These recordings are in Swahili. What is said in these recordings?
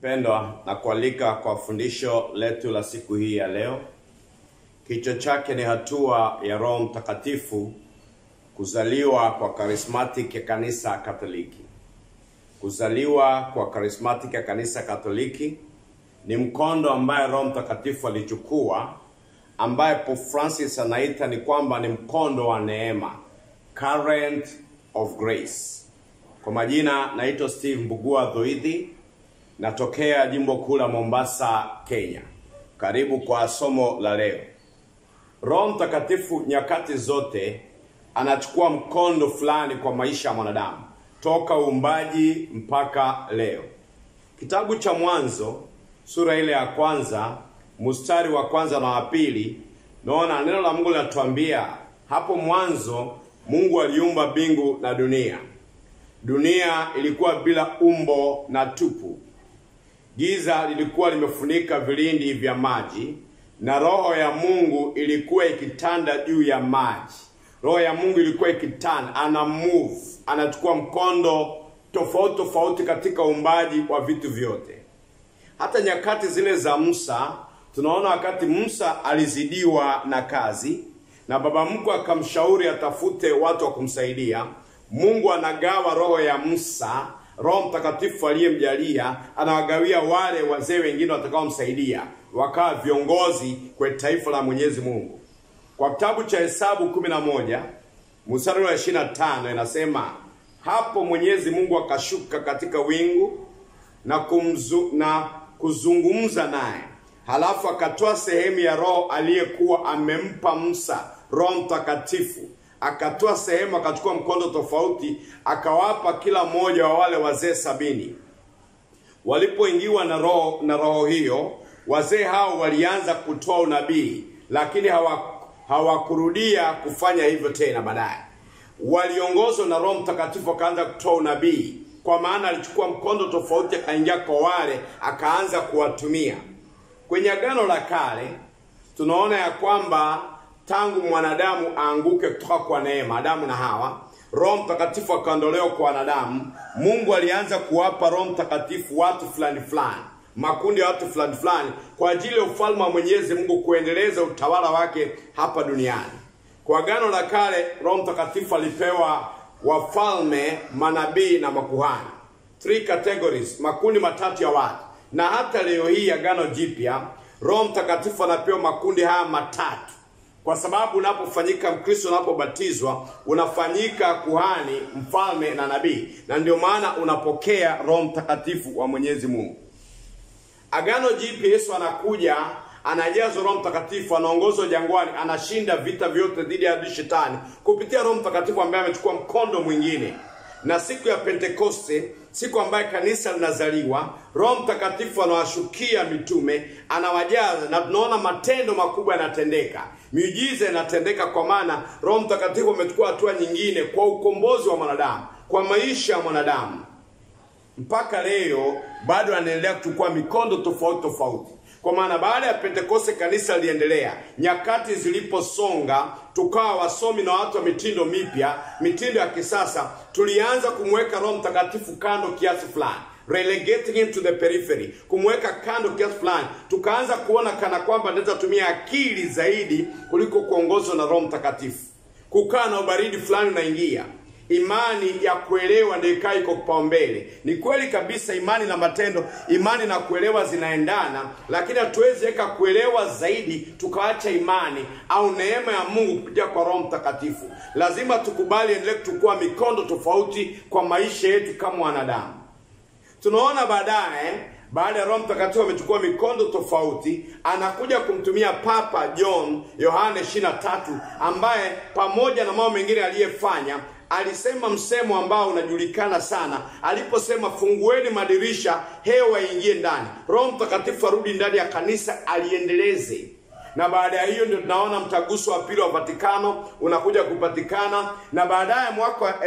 Mpendwa, na kualika kwa fundisho letu la siku hii ya leo. Kichwa chake ni hatua ya Roho Mtakatifu kuzaliwa kwa karismatic ya kanisa Katoliki. Kuzaliwa kwa karismatic ya kanisa Katoliki ni mkondo ambaye Roho Mtakatifu alichukua, ambaye Pope Francis anaita ni kwamba ni mkondo wa neema, current of grace. Kwa majina naitwa Steve Mbugua Dhoidhi, natokea jimbo kuu la Mombasa, Kenya. Karibu kwa somo la leo. Roho Mtakatifu nyakati zote anachukua mkondo fulani kwa maisha ya mwanadamu toka uumbaji mpaka leo. Kitabu cha Mwanzo sura ile ya kwanza mstari wa kwanza na wa pili, naona neno la Mungu linatuambia hapo mwanzo Mungu aliumba mbingu na dunia. Dunia ilikuwa bila umbo na tupu, giza lilikuwa limefunika vilindi vya maji, na roho ya Mungu ilikuwa ikitanda juu ya maji. Roho ya Mungu ilikuwa ikitanda, ana move, anachukua mkondo tofauti tofauti katika uumbaji wa vitu vyote. Hata nyakati zile za Musa, tunaona wakati Musa alizidiwa na kazi na baba mkwe akamshauri atafute watu wa kumsaidia. Mungu anagawa roho ya Musa, Roho Mtakatifu aliyemjalia anawagawia wale wazee wengine watakaomsaidia, wakawa viongozi kwa taifa la Mwenyezi Mungu. Kwa kitabu cha Hesabu 11 mstari wa 25 inasema, hapo Mwenyezi Mungu akashuka katika wingu na, kumzu, na kuzungumza naye, halafu akatoa sehemu ya roho aliyekuwa amempa Musa, Roho Mtakatifu akatoa sehemu, akachukua mkondo tofauti, akawapa kila mmoja wa wale wazee sabini. Walipoingiwa na roho na roho hiyo, wazee hao walianza kutoa unabii, lakini hawakurudia hawa kufanya hivyo tena. Baadaye waliongozwa na Roho Mtakatifu, wakaanza kutoa unabii, kwa maana alichukua mkondo tofauti, akaingia kwa wale, akaanza kuwatumia. Kwenye Agano la Kale tunaona ya kwamba tangu mwanadamu aanguke kutoka kwa neema, Adamu na Hawa, Roho Mtakatifu akaondolewa kwa wanadamu. Mungu alianza kuwapa Roho Mtakatifu watu fulani fulani, makundi ya watu fulani fulani, kwa ajili ya ufalme wa Mwenyezi Mungu kuendeleza utawala wake hapa duniani. Kwa Agano la Kale, Roho Mtakatifu alipewa wafalme, manabii na makuhani, three categories, makundi matatu ya watu. Na hata leo hii Agano Jipya, Roho Mtakatifu anapewa makundi haya matatu kwa sababu unapofanyika Mkristo, unapobatizwa unafanyika kuhani, mfalme na nabii, na ndio maana unapokea Roho Mtakatifu wa Mwenyezi Mungu. Agano Jipya, Yesu anakuja, anajazwa Roho Mtakatifu, anaongozwa jangwani, anashinda vita vyote dhidi ya adui shetani kupitia Roho Mtakatifu ambaye amechukua mkondo mwingine. Na siku ya Pentekoste, siku ambayo kanisa linazaliwa, Roho Mtakatifu anawashukia mitume, anawajaza, na tunaona matendo makubwa yanatendeka, miujiza inatendeka, kwa maana Roho Mtakatifu amechukua hatua nyingine kwa ukombozi wa mwanadamu, kwa maisha ya mwanadamu. Mpaka leo bado anaendelea kuchukua mikondo tofauti tofauti kwa maana baada ya Pentekoste kanisa liliendelea. Nyakati ziliposonga, tukawa wasomi na watu wa mitindo mipya, mitindo ya kisasa, tulianza kumweka Roho Mtakatifu kando kiasi fulani, relegating him to the periphery, kumweka kando kiasi fulani. Tukaanza kuona kana kwamba naweza tumia akili zaidi kuliko kuongozwa na Roho Mtakatifu. Kukaa na ubaridi fulani unaingia Imani ya kuelewa ndio ikawa iko kipaumbele. Ni kweli kabisa, imani na matendo, imani na kuelewa zinaendana, lakini hatuwezi weka kuelewa zaidi tukaacha imani au neema ya Mungu kupitia kwa Roho Mtakatifu. Lazima tukubali endelee kuchukua mikondo tofauti kwa maisha yetu kama wanadamu. Tunaona baadaye baada ya Roho Mtakatifu amechukua mikondo tofauti, anakuja kumtumia Papa John Yohane 23 ambaye pamoja na mambo mengine aliyefanya alisema msemo ambao unajulikana sana aliposema, fungueni madirisha hewa iingie ndani, Roho Mtakatifu arudi ndani ya kanisa aliendeleze. Na baada ya hiyo ndio tunaona mtaguso wa pili wa Vatikano unakuja kupatikana, na baadaye mwaka wa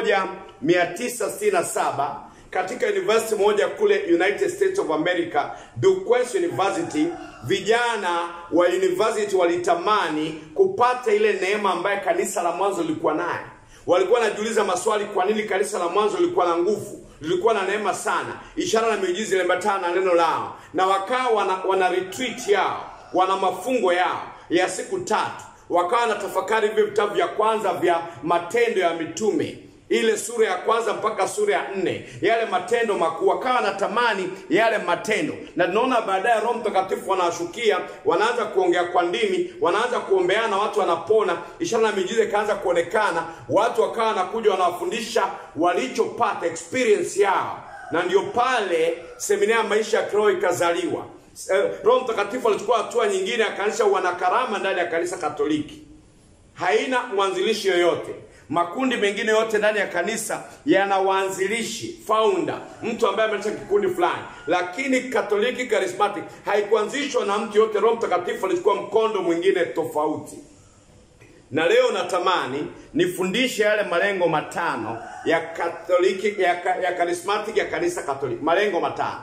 1967 katika university moja kule United States of America, Duquesne University, vijana wa university walitamani kupata ile neema ambayo kanisa la mwanzo lilikuwa nayo walikuwa wanajiuliza maswali, kwa nini kanisa la mwanzo lilikuwa na nguvu, lilikuwa na neema sana, ishara na miujiza iliambatana na neno lao, na wakawa wana, wana retreat yao, wana mafungo yao ya siku tatu, wakawa na tafakari vile vitabu vya kwanza vya Matendo ya Mitume ile sura ya kwanza mpaka sura ya nne yale matendo makuu, wakawa natamani yale matendo, na tunaona baadaye Roho Mtakatifu wanawashukia, wanaanza kuongea kwa ndimi, wanaanza kuombeana, watu wanapona, ishara na miujiza ikaanza kuonekana, watu wakawa wanakuja wanawafundisha walichopata experience yao, na ndio pale semina ya maisha ya kiroho ikazaliwa. Eh, Roho Mtakatifu alichukua hatua nyingine, akaanzisha wanakarama ndani ya kanisa Katoliki haina mwanzilishi yoyote. Makundi mengine yote ndani ya kanisa yana waanzilishi founder, mtu ambaye ameanzisha kikundi fulani, lakini Katoliki Charismatic haikuanzishwa na mtu yote. Roho Mtakatifu alichukua mkondo mwingine tofauti. Na leo natamani nifundishe yale malengo matano ya Katoliki ya, ka- ya Charismatic ya kanisa Katoliki, malengo matano.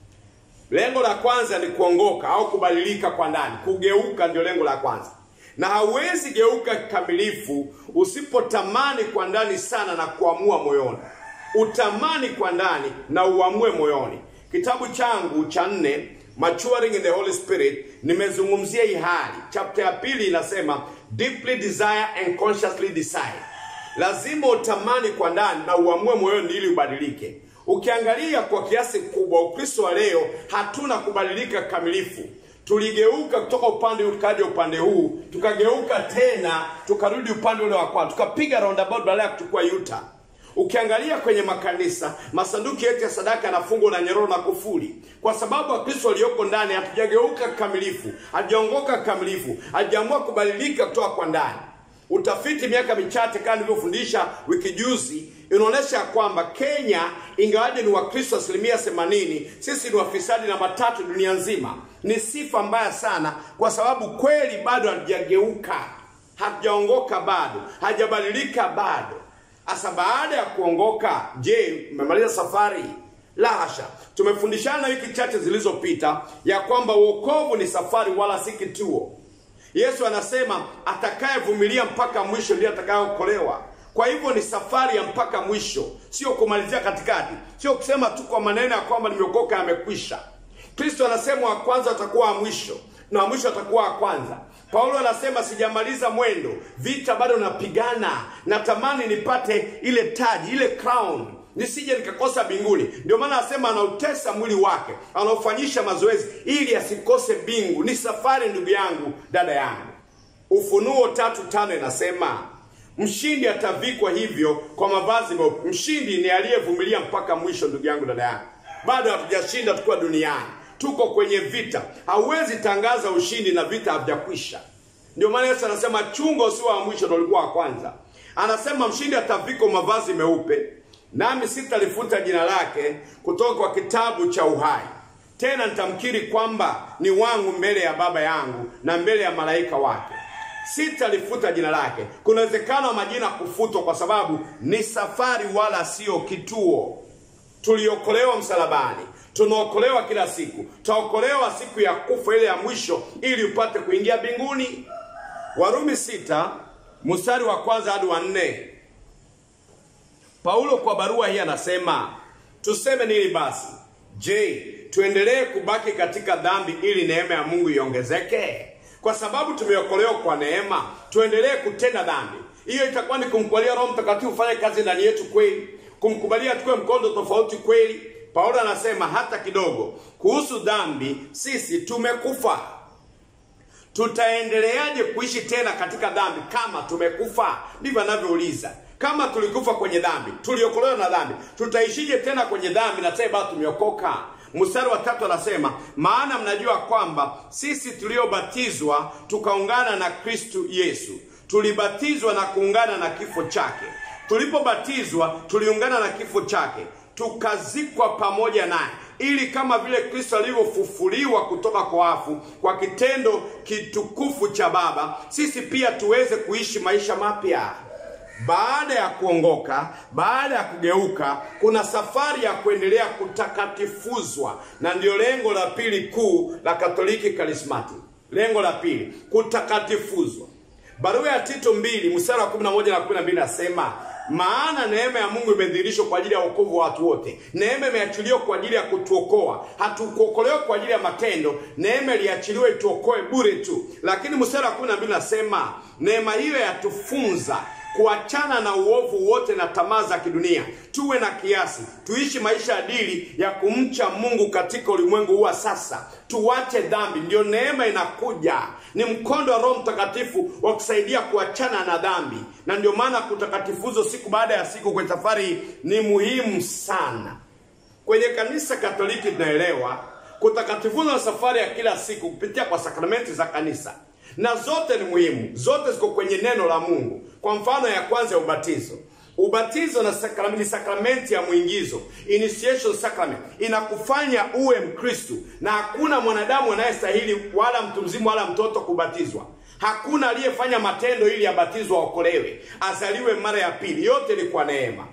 Lengo la kwanza ni kuongoka au kubadilika kwa ndani, kugeuka ndio lengo la kwanza. Na hauwezi geuka kikamilifu usipotamani kwa ndani sana na kuamua moyoni. Utamani kwa ndani na uamue moyoni. Kitabu changu cha nne Maturing in the Holy Spirit nimezungumzia hii hali. Chapter ya pili inasema deeply desire and consciously decide. Lazima utamani kwa ndani na uamue moyoni ili ubadilike. Ukiangalia kwa kiasi kubwa Ukristo wa leo hatuna kubadilika kamilifu. Tuligeuka kutoka upande huu tukaja upande huu, tukageuka tena tukarudi upande ule wa kwanza, tukapiga roundabout badala ya kuchukua yuta. Ukiangalia kwenye makanisa, masanduku yetu ya sadaka yanafungwa na nyororo na kufuli, kwa sababu Wakristo walioko ndani hatujageuka kamilifu, hatujaongoka kamilifu, hatujaamua kubadilika kutoka kwa ndani. Utafiti miaka michache kama nilivyofundisha wiki juzi inaonyesha kwamba Kenya ingawaje ni Wakristo asilimia themanini, sisi ni wafisadi namba tatu dunia nzima. Ni sifa mbaya sana, kwa sababu kweli bado hatujageuka, hatujaongoka bado, hajabadilika bado. Asa baada ya kuongoka, je, umemaliza safari? La hasha. Tumefundishana wiki chache zilizopita ya kwamba wokovu ni safari wala si kituo. Yesu anasema atakayevumilia mpaka mwisho ndiye atakayeokolewa. Kwa hivyo ni safari ya mpaka mwisho, sio kumalizia katikati, sio kusema tu kwa maneno ya kwamba nimeokoka yamekwisha. Kristo anasema wa kwanza atakuwa wa mwisho na wa mwisho atakuwa wa kwanza. Paulo anasema sijamaliza mwendo, vita bado napigana, natamani nipate ile taji, ile crown nisije nikakosa mbinguni. Ndio maana anasema anautesa mwili wake, anaufanyisha mazoezi ili asikose mbingu. Ni safari, ndugu yangu, dada yangu. Ufunuo tatu tano inasema mshindi atavikwa hivyo kwa mavazi meupe. Mshindi ni aliyevumilia mpaka mwisho. Ndugu yangu, dada yangu, bado hatujashinda tukiwa duniani, tuko kwenye vita. Hauwezi tangaza ushindi na vita havijakwisha. Ndio maana Yesu anasema chunga usiwe wa mwisho, ndio ulikuwa wa kwanza. Anasema mshindi atavikwa mavazi meupe, nami sitalifuta jina lake kutoka kwa kitabu cha uhai, tena nitamkiri kwamba ni wangu mbele ya Baba yangu na mbele ya malaika wake. Sitalifuta jina lake. Kuna uwezekano wa majina kufutwa, kwa sababu ni safari wala sio kituo. Tuliokolewa msalabani, tunaokolewa kila siku, tutaokolewa siku ya kufa ile ya mwisho, ili upate kuingia mbinguni. Warumi sita mstari wa kwanza hadi wa nne. Paulo kwa barua hii anasema, tuseme nini basi? Je, tuendelee kubaki katika dhambi ili neema ya Mungu iongezeke? Kwa sababu tumeokolewa kwa neema, tuendelee kutenda dhambi? Hiyo itakuwa ni kumkubalia Roho Mtakatifu ufanye kazi ndani yetu kweli, kumkubalia tukue mkondo tofauti kweli. Paulo anasema hata kidogo kuhusu dhambi, sisi tumekufa. Tutaendeleaje kuishi tena katika dhambi kama tumekufa? Ndivyo anavyouliza. Kama tulikufa kwenye dhambi, tuliokolewa na dhambi, tutaishije tena kwenye dhambi na sasa bado tumeokoka? Mstari wa tatu anasema, maana mnajua kwamba sisi tuliobatizwa tukaungana na Kristo Yesu, tulibatizwa na kuungana na kifo chake. Tulipobatizwa tuliungana na kifo chake, tukazikwa pamoja naye ili kama vile Kristo alivyofufuliwa kutoka kwa wafu kwa kitendo kitukufu cha Baba, sisi pia tuweze kuishi maisha mapya. Baada ya kuongoka, baada ya kugeuka, kuna safari ya kuendelea kutakatifuzwa, na ndiyo lengo la pili kuu la Katoliki Karismati. Lengo la pili, kutakatifuzwa. Barua ya Tito mbili mstari wa 11 na 12 nasema, maana neema ya Mungu imedhihirishwa kwa ajili ya wokovu wa watu wote. Neema imeachiliwa kwa ajili ya kutuokoa, hatukuokolewa kwa ajili ya matendo. Neema iliachiliwa ituokoe bure tu. Lakini mstari wa kumi na mbili nasema neema hiyo yatufunza kuachana na uovu wote na tamaa za kidunia, tuwe na kiasi, tuishi maisha adili ya kumcha Mungu katika ulimwengu huu wa sasa, tuwache dhambi. Ndio neema inakuja, ni mkondo wa Roho Mtakatifu wa kusaidia kuachana na dhambi, na ndio maana kutakatifuzo siku baada ya siku kwenye safari ni muhimu sana. Kwenye kanisa Katoliki tunaelewa kutakatifuza na safari ya kila siku kupitia kwa sakramenti za kanisa na zote ni muhimu, zote ziko kwenye neno la Mungu. Kwa mfano ya kwanza ya ubatizo. Ubatizo na sakramenti, ni sakramenti ya mwingizo, initiation sacrament, inakufanya uwe Mkristu, na hakuna mwanadamu anayestahili wala mtu mzima wala mtoto kubatizwa. Hakuna aliyefanya matendo ili abatizwa aokolewe, azaliwe mara ya pili. Yote ni kwa neema.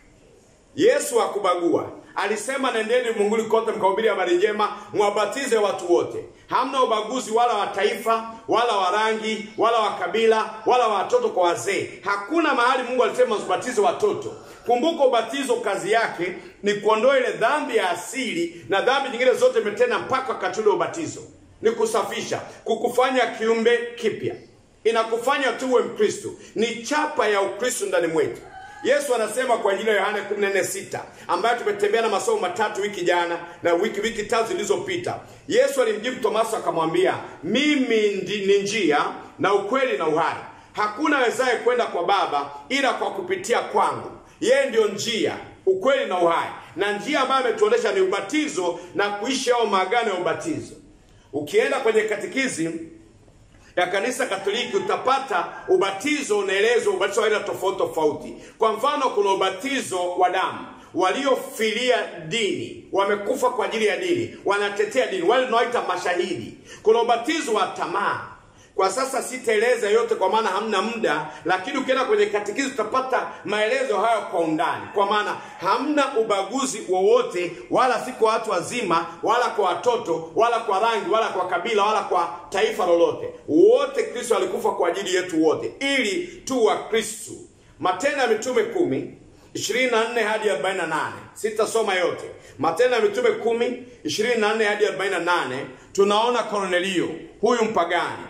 Yesu hakubagua, alisema nendeni ulimwenguni kote mkahubiri habari njema, mwabatize watu wote. Hamna ubaguzi wala wa taifa wala wa rangi wala wa kabila wala wa watoto kwa wazee. Hakuna mahali Mungu alisema usibatize watoto. Kumbuka, ubatizo kazi yake ni kuondoa ile dhambi ya asili na dhambi nyingine zote imetenda mpaka wakati ule ubatizo, ni kusafisha, kukufanya kiumbe kipya, inakufanya tuwe Mkristo, ni chapa ya Ukristo ndani mwetu. Yesu anasema kwa ajili ya Yohana 14:6 ambayo tumetembea na masomo matatu wiki jana na wiki wiki tatu zilizopita. Yesu alimjibu Tomaso akamwambia, mimi ndi, ni njia na ukweli na uhai, hakuna awezaye kwenda kwa Baba ila kwa kupitia kwangu. Yeye ndiyo njia, ukweli na uhai, na njia ambayo ametuonesha ni ubatizo na kuishi hao maagano ya ubatizo. Ukienda kwenye katekisimu ya kanisa Katoliki utapata ubatizo unaelezwa ubatizo wa aina tofauti tofauti. Kwa mfano, kuna ubatizo wa damu, waliofilia dini, wamekufa kwa ajili ya dini, wanatetea dini, wale tunaoita mashahidi. Kuna ubatizo wa tamaa. Kwa sasa sitaeleza yote kwa maana hamna muda, lakini ukienda kwenye katekisi utapata maelezo hayo kwa undani, kwa maana hamna ubaguzi wowote, wala si kwa watu wazima, wala kwa watoto, wala kwa rangi, wala kwa kabila, wala kwa taifa lolote. Wote Kristo alikufa kwa ajili yetu wote, ili tu wa Kristo. Matendo ya Mitume kumi 24 hadi 48. Sitasoma yote. Matendo ya Mitume kumi 24 hadi 48, tunaona Kornelio huyu mpagani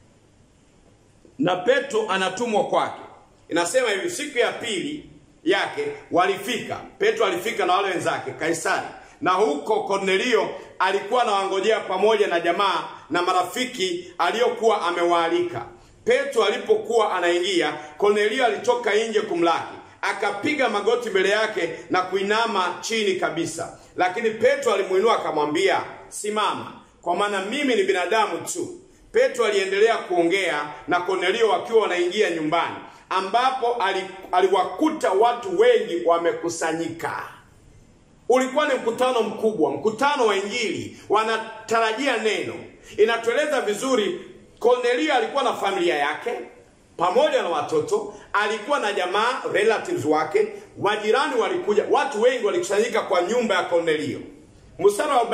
na Petro anatumwa kwake. Inasema hivi, siku ya pili yake walifika, Petro alifika na wale wenzake Kaisari, na huko Kornelio alikuwa anawangojea pamoja na jamaa na marafiki aliyokuwa amewaalika. Petro alipokuwa anaingia, Kornelio alitoka nje kumlaki, akapiga magoti mbele yake na kuinama chini kabisa, lakini Petro alimuinua akamwambia, simama, kwa maana mimi ni binadamu tu. Petro aliendelea kuongea na Kornelio wakiwa wanaingia nyumbani, ambapo aliwakuta watu wengi wamekusanyika. Ulikuwa ni mkutano mkubwa, mkutano wa Injili, wanatarajia neno. Inatueleza vizuri, Kornelio alikuwa na familia yake pamoja na watoto, alikuwa na jamaa relatives wake, majirani walikuja, watu wengi walikusanyika kwa nyumba ya Kornelio. Mstari wa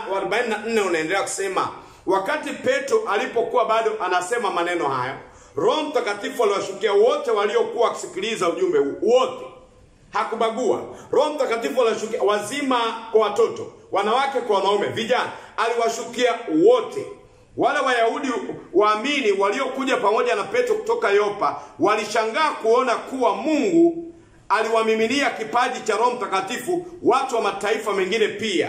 44 unaendelea kusema Wakati Petro alipokuwa bado anasema maneno hayo, Roho Mtakatifu aliwashukia wote waliokuwa wakisikiliza ujumbe huu, wote, hakubagua. Roho Mtakatifu aliwashukia wazima kwa watoto, wanawake kwa wanaume, vijana, aliwashukia wote. Wale Wayahudi waamini waliokuja pamoja na Petro kutoka Yopa walishangaa kuona kuwa Mungu aliwamiminia kipaji cha Roho Mtakatifu watu wa mataifa mengine pia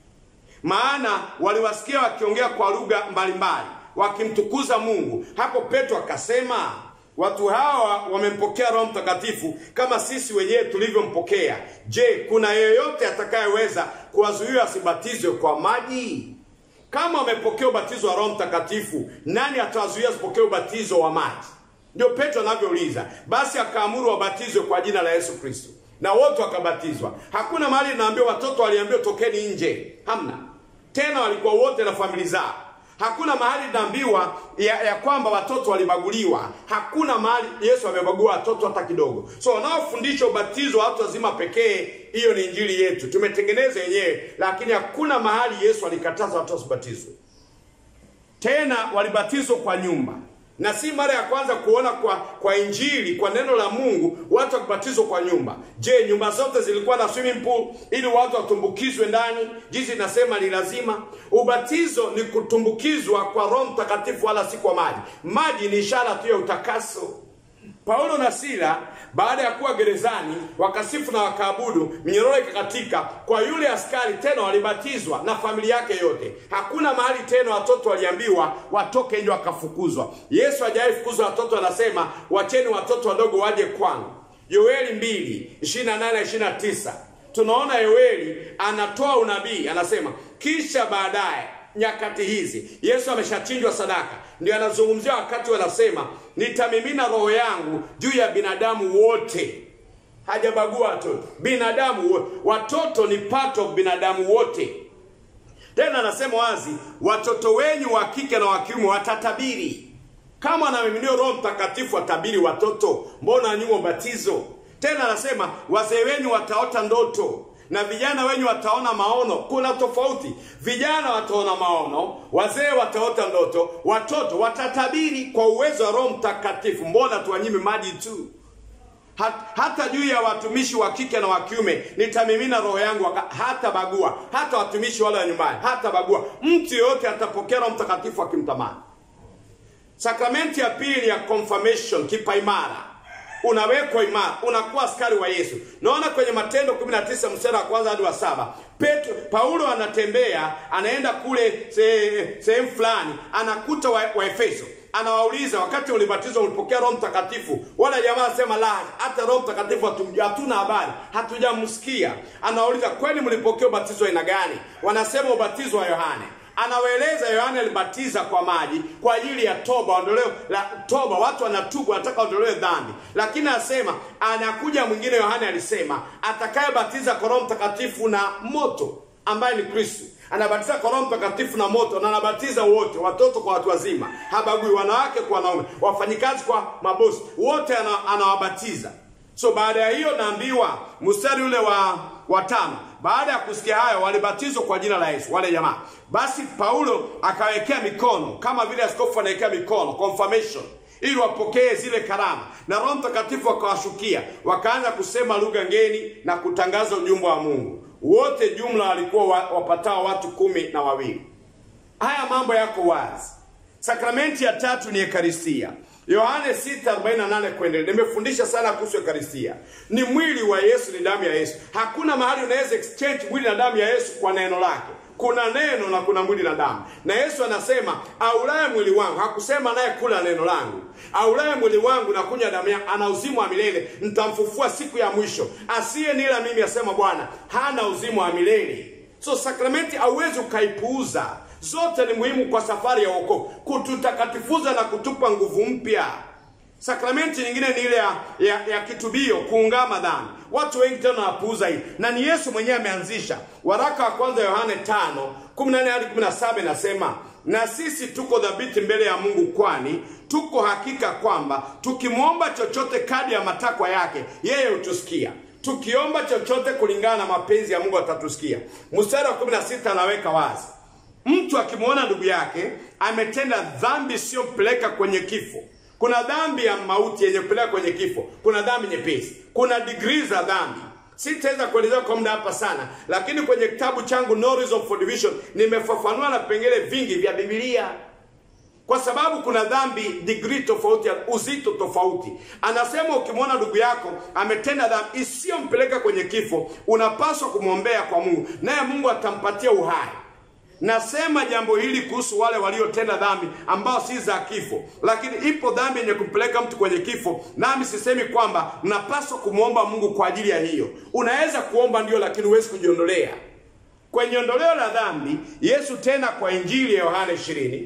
maana waliwasikia wakiongea kwa lugha mbalimbali wakimtukuza Mungu. Hapo Petro akasema, watu hawa wamempokea Roho Mtakatifu kama sisi wenyewe tulivyompokea. Je, kuna yeyote atakayeweza kuwazuia asibatizwe kwa maji? Kama wamepokea ubatizo wa Roho Mtakatifu, nani atawazuia asipokee ubatizo wa maji? Ndio Petro anavyouliza. Basi akaamuru wabatizwe kwa jina la Yesu Kristo, na wote wakabatizwa. Hakuna mahali naambiwa watoto waliambiwa tokeni nje, hamna tena walikuwa wote na familia zao. Hakuna mahali naambiwa ya, ya kwamba watoto walibaguliwa. Hakuna mahali Yesu amebagua watoto hata kidogo. So wanaofundisha ubatizo wa watu wazima pekee, hiyo ni injili yetu, tumetengeneza yenyewe, lakini hakuna mahali Yesu alikataza watu wasibatizwe. Tena walibatizwa kwa nyumba. na si mara ya kwanza kuona kwa kwa injili kwa neno la Mungu watu wakibatizwa kwa nyumba. Je, nyumba zote zilikuwa na swimming pool ili watu watumbukizwe ndani? Jinsi inasema ni lazima. Ubatizo ni kutumbukizwa kwa Roho Mtakatifu, wala si kwa maji. Maji ni ishara tu ya utakaso. Paulo na Sila baada ya kuwa gerezani wakasifu na wakaabudu, minyororo ikakatika kwa yule askari, tena walibatizwa na familia yake yote. Hakuna mahali tena watoto waliambiwa watoke nje wakafukuzwa. Yesu hajawahi fukuzwa watoto, anasema wacheni watoto wadogo waje kwangu. Yoeli 2 28 na 29 tunaona Yoeli anatoa unabii, anasema kisha baadaye nyakati hizi Yesu ameshachinjwa sadaka, ndio anazungumzia wakati wanasema nitamimina roho yangu juu ya binadamu wote. Hajabagua watoto, binadamu wote. Watoto ni part of binadamu wote. Tena anasema wazi, watoto wenyu wa kike na wa kiume watatabiri. Kama anamiminiwa Roho Mtakatifu watabiri watoto, mbona nyuma ubatizo? Tena anasema wazee wenyu wataota ndoto na vijana wenyu wataona maono. Kuna tofauti, vijana wataona maono, wazee wataota ndoto, watoto watatabiri kwa uwezo wa Roho Mtakatifu. Mbona tuwanyime maji tu? Hat, hata juu ya watumishi wa kike na wa kiume nitamimina roho yangu, hata bagua, hata watumishi wale wa nyumbani, hata bagua. Mtu yeyote atapokea Roho Mtakatifu akimtamani. Sakramenti ya pili ni ya confirmation, kipa imara unawekwa imara, unakuwa askari wa Yesu. Naona kwenye Matendo 19 mstari wa kwanza hadi wa saba Petro, Paulo anatembea anaenda kule sehemu fulani, anakuta wa, wa Efeso anawauliza wakati ulibatizwa ulipokea Roho Mtakatifu? Wala jamaa anasema la, hata Roho Mtakatifu hatuna habari, hatujamsikia. Anawauliza kweli mlipokea ubatizo aina gani? Wanasema ubatizo wa Yohane anawaeleza Yohane alibatiza kwa maji kwa ajili ya toba, ondoleo la toba. Watu wanatubu, wanataka ondolewe dhambi, lakini anasema anakuja mwingine. Yohane alisema atakayebatiza kwa Roho Mtakatifu na moto, ambaye ni Kristo. Anabatiza kwa Roho Mtakatifu na moto, na anabatiza wote, watoto kwa watu wazima, habagui wanawake kwa wanaume, wafanyikazi kwa mabosi, wote anawabatiza. So baada ya hiyo naambiwa mstari ule wa watano baada ya kusikia hayo walibatizwa kwa jina la Yesu wale jamaa. Basi Paulo akawekea mikono kama vile askofu anawekea mikono confirmation, ili wapokee zile karama, na Roho Mtakatifu akawashukia, wakaanza kusema lugha ngeni na kutangaza ujumbe wa Mungu. Wote jumla walikuwa wapatao watu kumi na wawili. Haya mambo yako wazi. Sakramenti ya tatu ni Ekaristia. Yohane 6:48 kuendelea. Nimefundisha sana kuhusu Ekaristia. Ni mwili wa Yesu, ni damu ya Yesu. Hakuna mahali unaweza exchange mwili na damu ya Yesu kwa neno lake. Kuna neno na kuna mwili na damu. Na Yesu anasema, aulaye mwili wangu, hakusema naye kula neno langu. Aulaye mwili wangu na kunywa damu yangu ana uzima wa milele, nitamfufua siku ya mwisho. Asiye nila mimi, asema Bwana, hana uzima wa milele. So sakramenti hauwezi ukaipuuza. Zote ni muhimu kwa safari ya wokovu, kututakatifuza na kutupa nguvu mpya. Sakramenti nyingine ni ile ya, ya, ya kitubio, kuungama dhambi. Watu wengi tena wanapuuza hii, na ni Yesu mwenyewe ameanzisha. Waraka wa kwanza Yohane 5:14 hadi 17 inasema, na sisi tuko dhabiti mbele ya Mungu, kwani tuko hakika kwamba tukimwomba chochote kadi ya matakwa yake, yeye hutusikia tukiomba chochote kulingana na mapenzi ya Mungu atatusikia. Mstari wa 16 anaweka wazi Mtu akimwona ndugu yake ametenda dhambi isiyompeleka kwenye kifo. Kuna dhambi ya mauti yenye kupeleka kwenye kifo, kuna dhambi nyepesi, kuna degree za dhambi. Sitaweza kuelezea kwa muda hapa sana, lakini kwenye kitabu changu No Reason for Division nimefafanua na vipengele vingi vya Biblia, kwa sababu kuna dhambi degree tofauti, uzito tofauti. Anasema ukimwona ndugu yako ametenda dhambi isiyompeleka kwenye kifo, unapaswa kumwombea kwa Mungu, naye Mungu atampatia uhai. Nasema jambo hili kuhusu wale waliotenda dhambi ambao si za kifo, lakini ipo dhambi yenye kumpeleka mtu kwenye kifo, nami sisemi kwamba mnapaswa kumwomba Mungu kwa ajili ya hiyo. Unaweza kuomba ndio, lakini huwezi kujiondolea kwenye ondoleo la dhambi. Yesu tena kwa Injili ya Yohana 20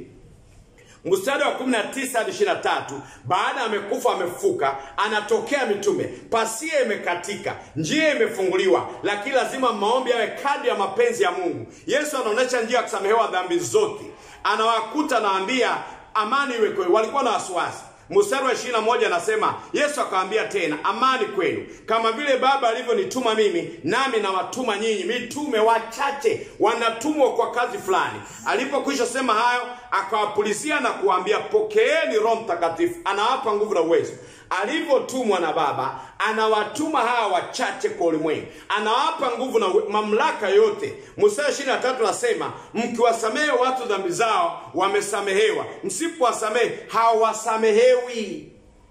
mstari wa 19 hadi 23, baada amekufa amefuka, anatokea mitume, pasia imekatika, njia imefunguliwa, lakini lazima maombi yawe kadri ya mapenzi ya Mungu. Yesu anaonyesha njia ya kusamehewa dhambi zote, anawakuta anawaambia amani iwe kwenu. Walikuwa na wasiwasi, mstari wa ishirini na moja anasema Yesu akawaambia tena, amani kwenu, kama vile Baba alivyonituma mimi, nami nawatuma nyinyi. Mitume wachache wanatumwa kwa kazi fulani. Alipokwisha sema hayo, akawapulizia na kuwaambia, pokeeni Roho Mtakatifu, anawapa nguvu na uwezo alivyotumwa na Baba anawatuma hawa wachache kwa ulimwengu, anawapa nguvu na mamlaka yote. Mstari ishirini na tatu anasema mkiwasamehe watu dhambi zao wamesamehewa, msipowasamehe hawasamehewi.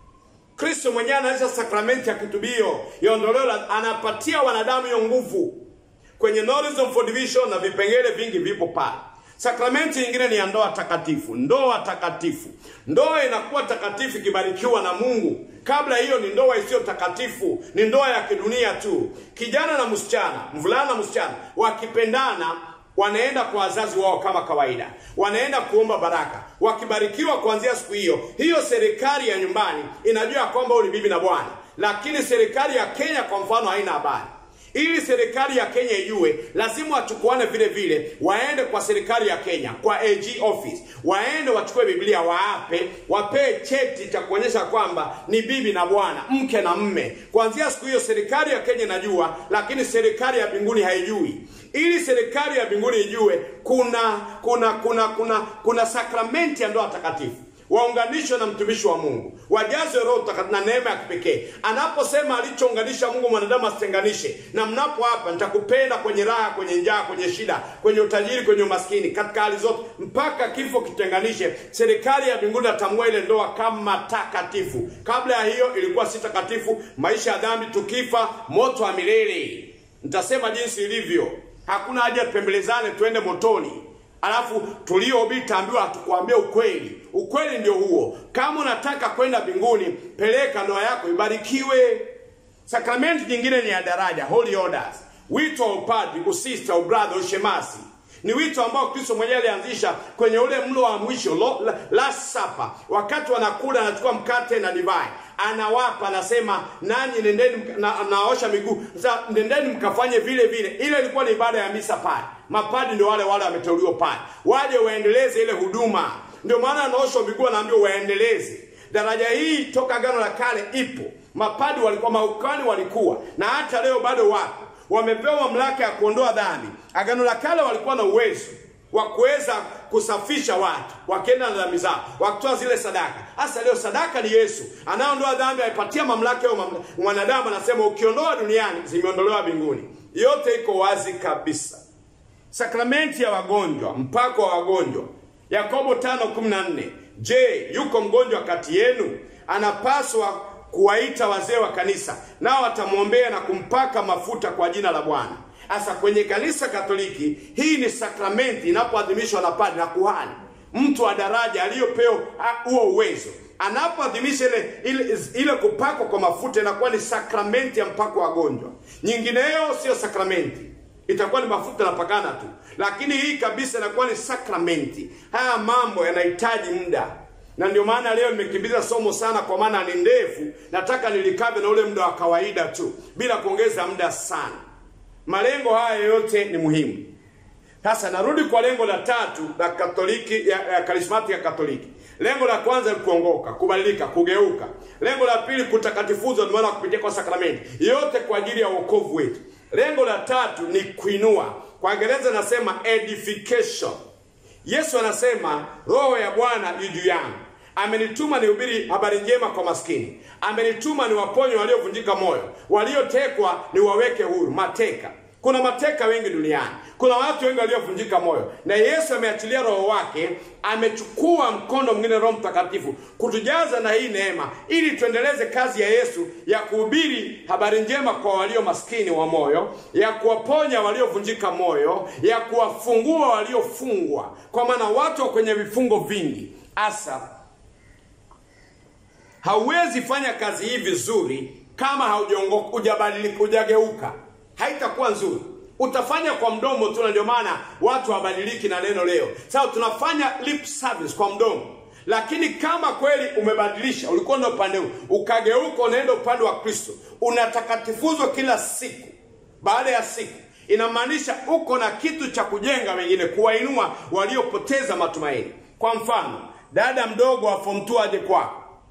Kristo mwenyewe anaanza sakramenti ya kitubio ya ondoleo, anapatia wanadamu hiyo nguvu kwenye Knowledge for Division, na vipengele vingi vipo pale. Sakramenti nyingine ni ya ndoa takatifu. Ndoa takatifu, ndoa inakuwa takatifu ikibarikiwa na Mungu. Kabla hiyo ni ndoa isiyo takatifu, ni ndoa ya kidunia tu. Kijana na msichana, mvulana na msichana wakipendana wanaenda kwa wazazi wao kama kawaida, wanaenda kuomba baraka. Wakibarikiwa kuanzia siku hiyo hiyo, serikali ya nyumbani inajua kwamba huyu ni bibi na bwana, lakini serikali ya Kenya kwa mfano haina habari ili serikali ya Kenya ijue, lazima wachukuane vile vile, waende kwa serikali ya Kenya, kwa AG office, waende wachukue Biblia, waape, wapee cheti cha kuonyesha kwamba ni bibi na bwana, mke na mme. Kuanzia siku hiyo serikali ya Kenya inajua, lakini serikali ya mbinguni haijui. Ili serikali ya mbinguni ijue, kuna kuna kuna kuna kuna sakramenti ya ndoa takatifu waunganishwe na mtumishi wa Mungu, wajazwe Roho na neema ya kipekee. Anaposema alichounganisha Mungu mwanadamu asitenganishe. Na mnapo hapa, nitakupenda kwenye raha, kwenye njaa, kwenye shida, kwenye utajiri, kwenye umaskini, katika hali zote, mpaka kifo kitenganishe. Serikali ya mbinguni atambua ile ndoa kama takatifu. Kabla ya hiyo ilikuwa si takatifu, maisha ya dhambi, tukifa moto wa milele. Nitasema jinsi ilivyo, hakuna haja tupembelezane tuende motoni alafu tuliohubiri taambiwa hatukuambia ukweli. Ukweli ndio huo. Kama unataka kwenda mbinguni, peleka ndoa yako ibarikiwe. Sakramenti nyingine ni ya daraja, holy orders, wito wa upadri, usista, ubradha, ushemasi ni wito ambao Kristo mwenyewe alianzisha kwenye ule mlo wa mwisho lo, la, last supper. Wakati wanakula, anachukua mkate na divai, anawapa, anasema nanyi nendeni, na, naosha miguu. Sasa nendeni mkafanye vile vile. Ile ilikuwa ni ibada ya misa pale. Mapadi ndio wale wale wameteuliwa pale, waje waendeleze ile huduma. Ndio maana anaoshwa miguu, anaambiwa waendeleze daraja hii. Toka Agano la Kale ipo, mapadi walikuwa, maukani walikuwa, na hata leo bado wapo wamepewa mamlaka ya kuondoa dhambi. Agano la Kale walikuwa na uwezo wa kuweza kusafisha watu wakienda na dhambi zao, wakitoa zile sadaka. Hasa leo sadaka ni Yesu anayeondoa dhambi, aipatia mamlaka ya mwanadamu. Anasema ukiondoa duniani, zimeondolewa mbinguni. Yote iko wazi kabisa. Sakramenti ya wagonjwa, mpako wa wagonjwa, Yakobo 5:14. Je, yuko mgonjwa kati yenu? Anapaswa kuwaita wazee wa kanisa nao watamwombea na kumpaka mafuta kwa jina la Bwana. Sasa kwenye kanisa Katoliki hii ni sakramenti inapoadhimishwa na padri na kuhani, mtu wa daraja aliyopewa huo uwezo, anapoadhimisha ile, ile, ile kupakwa kwa mafuta inakuwa ni sakramenti ya mpako wa wagonjwa. Nyingineyo sio sakramenti, itakuwa ni mafuta napakana tu, lakini hii kabisa inakuwa ni sakramenti. Haya mambo yanahitaji muda na ndio maana leo nimekimbiza somo sana, kwa maana ni ndefu. Nataka nilikave na ule muda wa kawaida tu bila kuongeza muda sana. Malengo haya yote ni muhimu. Sasa narudi kwa lengo la tatu la Katoliki ya, ya karismati ya Katoliki. Lengo la kwanza ni kuongoka, kubadilika, kugeuka. Lengo la pili kutakatifuzwa, ndio maana kupitia kwa sakramenti, yote kwa ajili ya wokovu wetu. Lengo la tatu ni kuinua, kwa Kiingereza nasema edification. Yesu anasema roho ya Bwana yu juu yangu, amenituma nihubiri habari njema kwa maskini, amenituma niwaponye waliovunjika moyo, waliotekwa niwaweke huru. Mateka, kuna mateka wengi duniani, kuna watu wengi waliovunjika moyo, na Yesu ameachilia roho wake, amechukua mkono mwingine, Roho Mtakatifu, kutujaza na hii neema, ili tuendeleze kazi ya Yesu ya kuhubiri habari njema kwa walio maskini wa moyo, ya kuwaponya waliovunjika moyo, ya kuwafungua waliofungwa, kwa maana watu wa kwenye vifungo vingi. Asa hauwezi fanya kazi hii vizuri kama haujaongoka, hujabadilika, hujageuka, haitakuwa nzuri. Utafanya kwa mdomo tu, na ndio maana watu hawabadiliki na neno leo. Sasa tunafanya lip service kwa mdomo, lakini kama kweli umebadilisha, ulikuwa na upande huu ukageuka, unaenda upande wa Kristo, unatakatifuzwa kila siku baada ya siku, inamaanisha uko na kitu cha kujenga wengine, kuwainua waliopoteza matumaini. Kwa mfano, dada mdogo wa form 2 aje kwako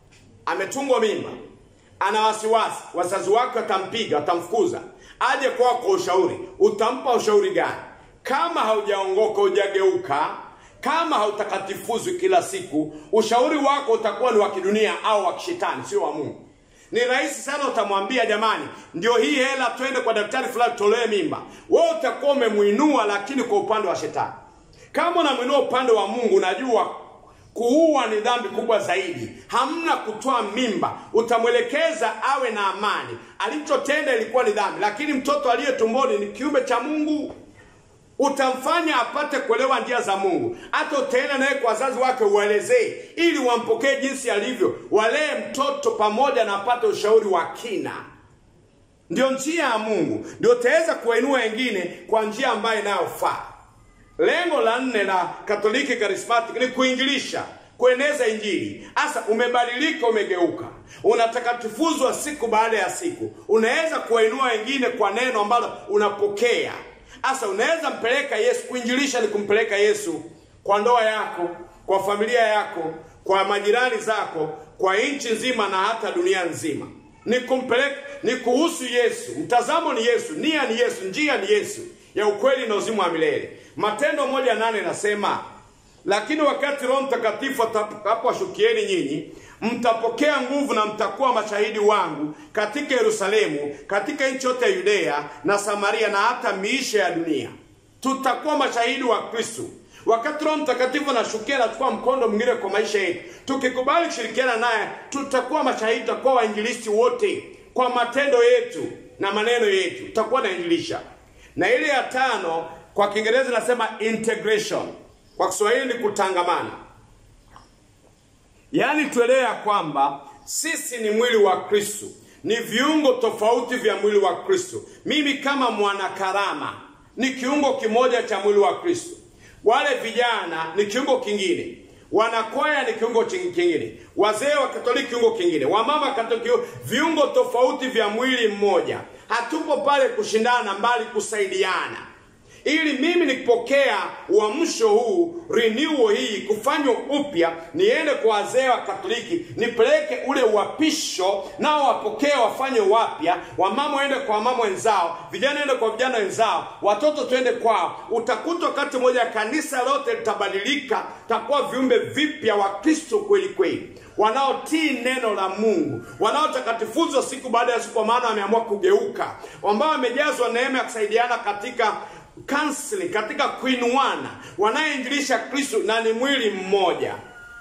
ametungwa mimba, ana wasiwasi, wazazi wake watampiga, watamfukuza, aje kwako kwa ushauri, utampa ushauri gani? Kama haujaongoka, hujageuka, kama hautakatifuzwi kila siku, ushauri wako utakuwa ni wa kidunia au wa kishetani, sio wa Mungu. Ni rahisi sana, utamwambia jamani, ndio hii hela, twende kwa daktari fulani tutolee mimba. Wewe utakuwa umemuinua, lakini kwa upande wa shetani. Kama unamwinua upande wa Mungu, unajua kuua ni dhambi kubwa zaidi. Hamna kutoa mimba, utamwelekeza awe na amani. Alichotenda ilikuwa ni dhambi, lakini mtoto aliye tumboni ni kiumbe cha Mungu utamfanya apate kuelewa njia za Mungu. Hata utaenda naye kwa wazazi wake uelezee, ili wampokee jinsi alivyo, walee mtoto pamoja na apate ushauri wa kina. Ndio njia ya Mungu, ndio utaweza kuwainua wengine kwa njia ambayo inayofaa. Lengo la nne la Katoliki Charismatic ni kuinjilisha, kueneza Injili. Hasa umebadilika, umegeuka, unatakatifuzwa siku baada ya siku, unaweza kuwainua wengine kwa neno ambalo unapokea Asa unaweza mpeleka Yesu. Kuinjilisha ni kumpeleka Yesu kwa ndoa yako, kwa familia yako, kwa majirani zako, kwa nchi nzima na hata dunia nzima. Ni kumpeleka, ni kuhusu Yesu. Mtazamo ni Yesu, nia ni Yesu, njia ni Yesu ya ukweli na uzima wa milele. Matendo moja nane nasema, lakini wakati Roho Mtakatifu atakapowashukieni nyinyi mtapokea nguvu na mtakuwa mashahidi wangu katika Yerusalemu, katika nchi yote ya Yudea na Samaria na hata miisho ya dunia. Tutakuwa mashahidi wa Kristo. Wakati Roho Mtakatifu anashukia, anachukua mkondo mwingine kwa maisha yetu. Tukikubali kushirikiana naye, tutakuwa mashahidi, tutakuwa wainjilisti wote kwa matendo yetu na maneno yetu, tutakuwa nainjilisha. Na ile ya tano kwa Kiingereza nasema integration, kwa Kiswahili ni kutangamana. Yaani tuelewe ya kwamba sisi ni mwili wa Kristo, ni viungo tofauti vya mwili wa Kristo. Mimi kama mwanakarama ni kiungo kimoja cha mwili wa Kristo, wale vijana ni kiungo kingine, wanakwaya ni kiungo kingine, wazee wa Katoliki kiungo kingine, wamama Katoliki, viungo tofauti vya mwili mmoja. Hatupo pale kushindana, mbali kusaidiana ili mimi nikipokea uamsho huu renewal hii kufanywa upya, niende kwa wazee wa Katoliki nipeleke ule uapisho, nao wapokee wafanye wapya, wamama waende kwa wamama wenzao, vijana waende kwa vijana wenzao, watoto twende kwao. Utakuta wakati mmoja kanisa lote litabadilika, takuwa viumbe vipya wa Kristo kweli kweli wanaotii neno la Mungu, wanaotakatifuzwa siku baada ya siku, kwa maana wameamua kugeuka, ambao wamejazwa neema ya kusaidiana katika counseling katika kuinuana, wanayeinjilisha Kristo na ni mwili mmoja.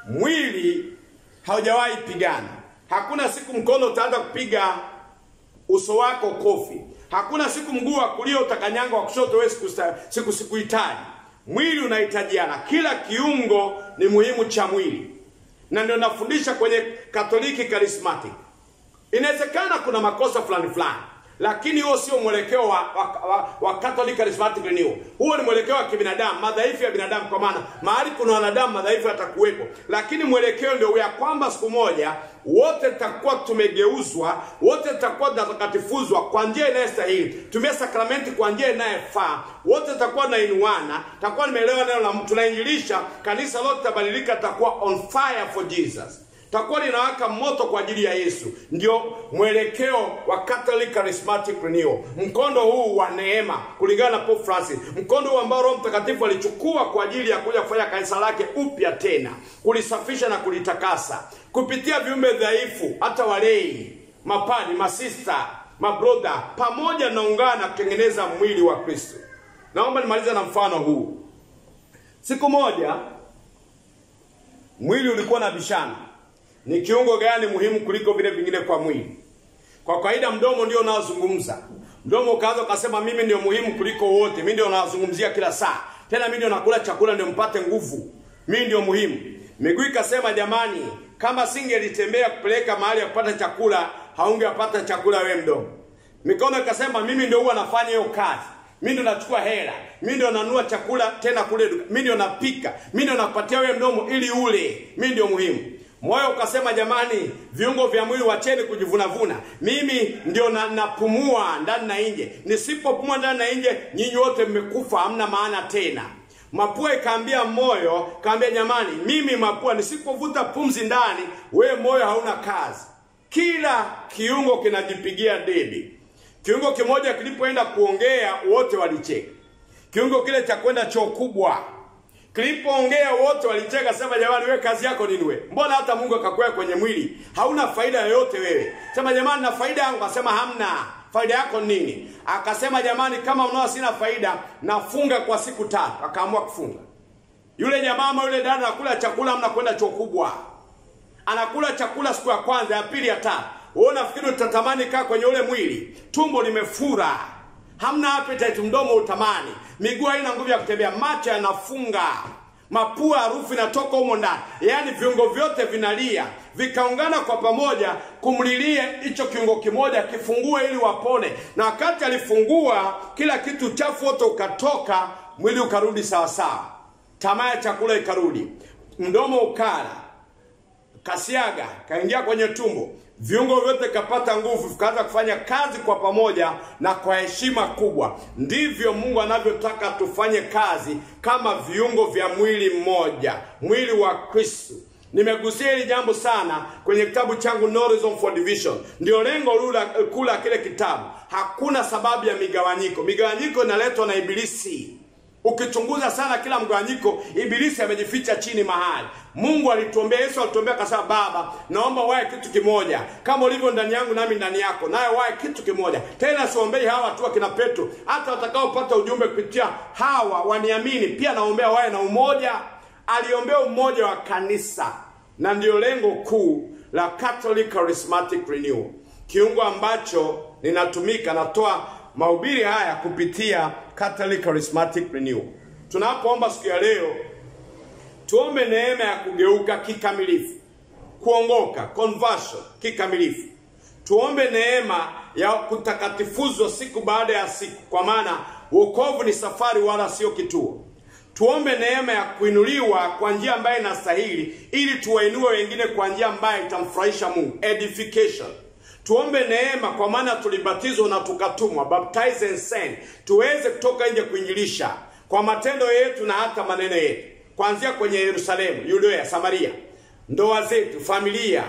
Mwili haujawahi pigana. Hakuna siku mkono utaanza kupiga uso wako kofi. Hakuna siku mguu wa kulia utakanyanga wa kushoto wewe siku sikuhitaji. Mwili unahitajiana, kila kiungo ni muhimu cha mwili, na ndio nafundisha kwenye Katoliki Charismatic. Inawezekana kuna makosa fulani fulani lakini huo sio mwelekeo wa, wa, wa, wa Catholic Charismatic Renewal. Huo ni mwelekeo wa kibinadamu, madhaifu ya binadamu, kwa maana mahali kuna wanadamu madhaifu yatakuwepo, lakini mwelekeo ndio ya kwamba siku moja wote tutakuwa tumegeuzwa, wote tutakuwa tutakatifuzwa kwa njia inayostahili, tumia sakramenti kwa njia inayofaa, wote tutakuwa tunainuana, tutakuwa nimeelewa neno la mtu, tunainjilisha, kanisa lote litabadilika, tutakuwa on fire for Jesus takuwa linawaka moto kwa ajili ya Yesu. Ndio mwelekeo wa Catholic Charismatic Renewal, mkondo huu wa neema, kulingana na Pope Francis, mkondo huu ambao Roho Mtakatifu alichukua kwa ajili ya kuja kufanya kanisa lake upya tena, kulisafisha na kulitakasa kupitia viumbe dhaifu, hata walei, mapadi, masista, mabroda, pamoja naungana kutengeneza mwili wa Kristo. Naomba nimalize na mfano huu. Siku moja mwili ulikuwa na bishana ni kiungo gani muhimu kuliko vile vingine kwa mwili? Kwa kawaida mdomo ndio unaozungumza. Mdomo ukaanza ukasema mimi ndio muhimu kuliko wote, mimi ndio nazungumzia kila saa, tena mimi ndio nakula chakula ndio mpate nguvu, mimi ndio muhimu. Miguu ikasema jamani, kama singelitembea kupeleka mahali ya kupata chakula, haungepata chakula wewe mdomo. Mikono ikasema mimi ndio huwa nafanya hiyo kazi, mimi ndio nachukua hela, mimi ndio nanunua chakula tena kule, mimi ndio napika, mimi ndio nakupatia wewe mdomo ili ule, mimi ndio muhimu. Moyo ukasema jamani, viungo vya mwili wacheni kujivunavuna, mimi ndio na, napumua ndani na nje. Nisipopumua ndani na nje, nyinyi wote mmekufa, hamna maana tena. Mapua ikaambia moyo, kaambia jamani, mimi mapua nisipovuta pumzi ndani, we moyo hauna kazi. Kila kiungo kinajipigia debe. Kiungo kimoja kilipoenda kuongea, wote walicheka. Kiungo kile cha kwenda choo kubwa kilipoongea, wote walicheka, sema jamani, we kazi yako nini? We mbona hata Mungu akakwea kwenye mwili, hauna faida yoyote wewe. Sema jamani, na faida yangu, akasema hamna faida yako nini? Akasema jamani, kama mnao sina faida, nafunga kwa siku tatu. Akaamua kufunga. Yule jamaa ama yule dada anakula chakula, mna kwenda choo kubwa, anakula chakula siku ya kwanza, ya pili, ya tatu. Wewe unafikiri utatamani kaa kwenye ule mwili? Tumbo limefura, hamna appetite, mdomo utamani, miguu haina nguvu ya kutembea, macho yanafunga, mapua harufu inatoka humo ndani, yaani viungo vyote vinalia, vikaungana kwa pamoja kumlilia hicho kiungo kimoja kifungue ili wapone. Na wakati alifungua, kila kitu chafu wote ukatoka, mwili ukarudi sawasawa, tamaa ya chakula ikarudi, mdomo ukala kasiaga kaingia kwenye tumbo, viungo vyote kapata nguvu, vikaanza kufanya kazi kwa pamoja na kwa heshima kubwa. Ndivyo Mungu anavyotaka tufanye kazi kama viungo vya mwili mmoja, mwili wa Kristo. Nimegusia hili jambo sana kwenye kitabu changu No Reason for Division. Ndio lengo lula kula kile kitabu. Hakuna sababu ya migawanyiko. Migawanyiko inaletwa na Ibilisi. Ukichunguza sana kila mgawanyiko, Ibilisi amejificha chini mahali. Mungu alituombea, Yesu alituombea akasema, Baba, naomba wae kitu kimoja, kama ulivyo ndani yangu nami ndani yako, naye wae kitu kimoja. Tena siombei hawa tu akina Petro, hata watakaopata ujumbe kupitia hawa waniamini, pia naombea wae na umoja. Aliombea umoja wa kanisa, na ndio lengo kuu la Catholic Charismatic Renewal, kiungo ambacho ninatumika, natoa mahubiri haya kupitia Catholic Charismatic Renewal. Tunapoomba siku ya leo, tuombe neema ya kugeuka kikamilifu, kuongoka, conversion kikamilifu. Tuombe neema ya kutakatifuzwa siku baada ya siku, kwa maana wokovu ni safari wala sio kituo. Tuombe neema ya kuinuliwa kwa njia ambayo inastahili, ili tuwainue wengine kwa njia ambayo itamfurahisha Mungu, edification tuombe neema kwa maana tulibatizwa na tukatumwa, baptize and send, tuweze kutoka nje kuinjilisha kwa matendo yetu na hata maneno yetu, kuanzia kwenye Yerusalemu, Yudea, Samaria, ndoa zetu, familia,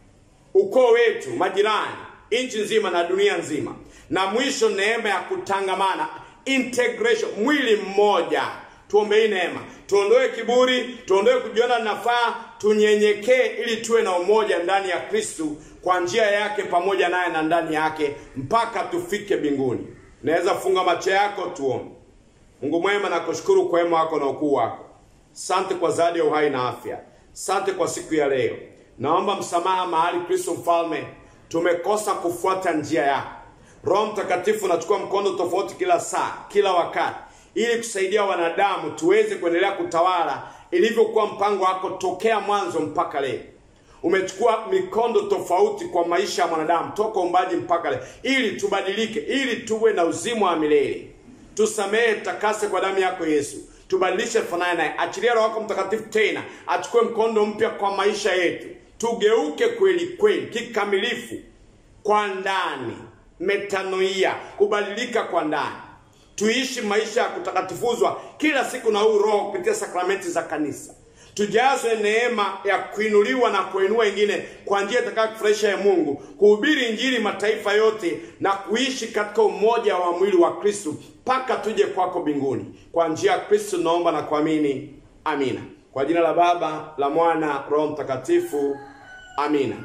ukoo wetu, majirani, nchi nzima na dunia nzima, na mwisho neema ya kutangamana, integration, mwili mmoja. Tuombe hii neema, tuondoe kiburi, tuondoe kujiona nafaa, tunyenyekee ili tuwe na umoja ndani ya Kristu kwa njia yake pamoja naye na ndani yake mpaka tufike mbinguni. Naweza funga macho yako, tuombe. Mungu mwema, nakushukuru kwa wema wako na ukuu wako. Sante kwa zawadi ya uhai na afya. Sante kwa siku ya leo. Naomba msamaha mahali Kristo mfalme tumekosa kufuata njia yako. Roho Mtakatifu nachukua mkondo tofauti kila saa, kila wakati, ili kusaidia wanadamu tuweze kuendelea kutawala ilivyokuwa mpango wako tokea mwanzo mpaka leo. Umechukua mikondo tofauti kwa maisha ya mwanadamu toka umbaji mpaka leo, ili tubadilike, ili tuwe na uzima wa milele. Tusamehe, takase kwa damu yako Yesu, tubadilishe, fanane naye. Achilia Roho wako Mtakatifu tena achukue mkondo mpya kwa maisha yetu, tugeuke kweli kweli kikamilifu kwa ndani, metanoia, kubadilika kwa ndani, tuishi maisha ya kutakatifuzwa kila siku na huu Roho kupitia sakramenti za kanisa tujazwe neema ya kuinuliwa na kuinua wengine kwa njia itakayo kufurahisha ya Mungu, kuhubiri Injili mataifa yote na kuishi katika umoja wa mwili wa Kristo mpaka tuje kwako mbinguni. Kwa njia ya Kristo naomba na kuamini, amina. Kwa jina la Baba, la Mwana, Roho Mtakatifu, amina.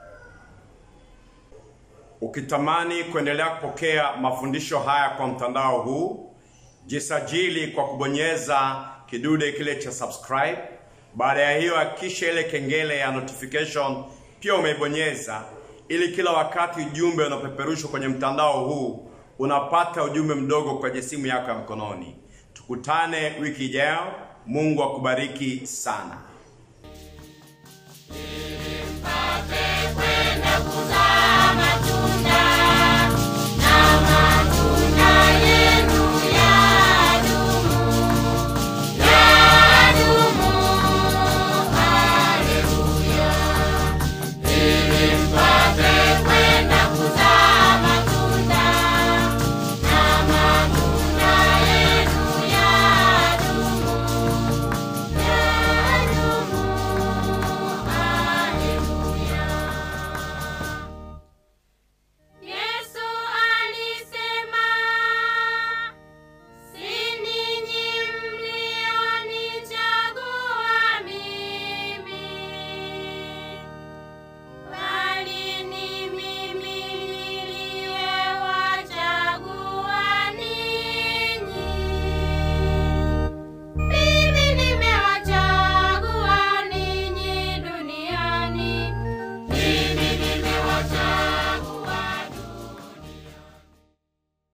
Ukitamani kuendelea kupokea mafundisho haya kwa mtandao huu, jisajili kwa kubonyeza kidude kile cha subscribe. Baada ya hiyo, hakikisha ile kengele ya notification pia umeibonyeza, ili kila wakati ujumbe unapeperushwa kwenye mtandao huu unapata ujumbe mdogo kwenye simu yako ya mkononi. Tukutane wiki ijayo. Mungu akubariki sana. Mpate